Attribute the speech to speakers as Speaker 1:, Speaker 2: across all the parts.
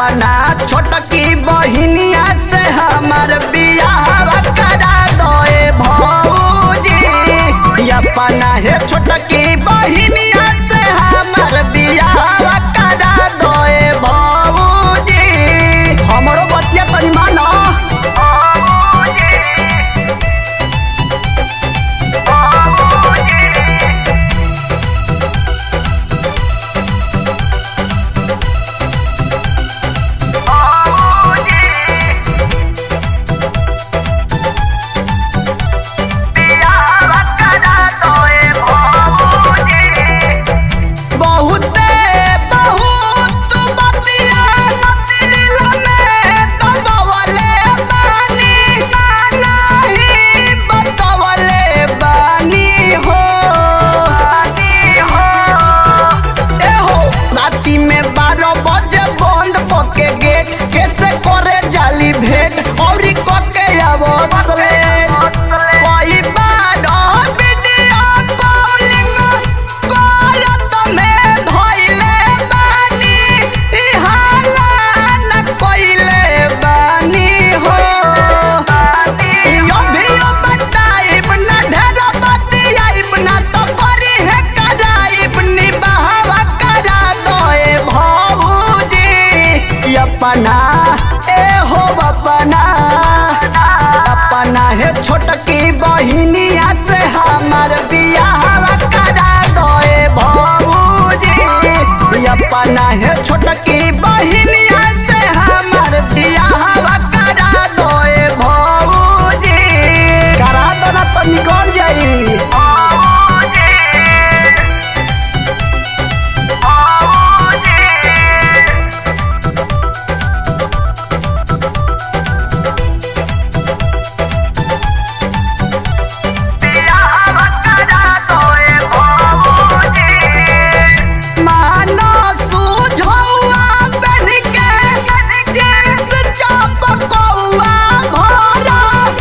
Speaker 1: अपना छोटकी बहिनिया से हमार बियाह करा दोए भौजी अपना हे छोटकी बहिनिया से हमार बियाह करा दोए भौजी हमरो बतिया तनी मानो बहुते बहुत बतिया दिल में दबवले बानी नहीं बतवले बानी हो ए हो राती में बारह बजे बंद पके गेट कैसे करे जाली भेंट और कके अवसरे कोई बार वीडियो कॉलिंग करत में धइले बानी ई हाला न कइले बानी हो यो भी यो बताइब न ढेर बतियाइब न तो करी है कराइब नि बहावा करा दोए भौजी अपना ए हो अपना अपना है छोटकी बहिनिया से हमार बियाह करा दोए भौजी अपना है छोटकी बहिनिया से हमार बियाह करा दोए भौजी करा दो ना तो निकल जाई मानो सुझौआ बन के जींस चपकौआ भरा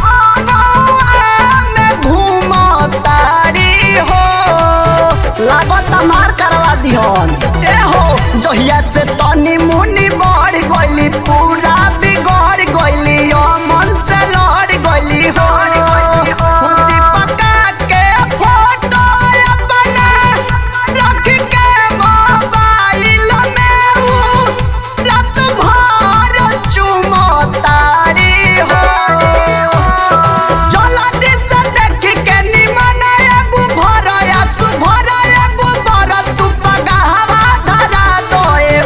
Speaker 1: गौआ में घूमतारी हो लागत मार करवा दिहन ए हो जहिया से तनी मुनी बढ़ गइली पूरा बिगड़ गइली मन से लड़ गइली हो दीपका के फोटो अपना रख के मोबाइल में ऊ रात भर चुमतारी हो जल्दी से देख के निमन एगो भर आसु भर एगो भर तू पगावा धरा दोए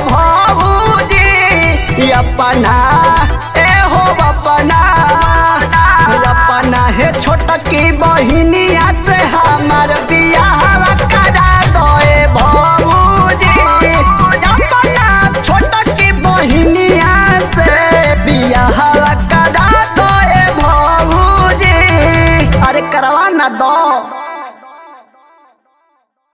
Speaker 1: भौजी अपना ए हो अपना अपना हे छोटकी बहिनिया से हमार बियाह करा दोए भौजी अपना छोटकी बहिनिया से बियाह करा दोए भौजी अरे करवा ना दो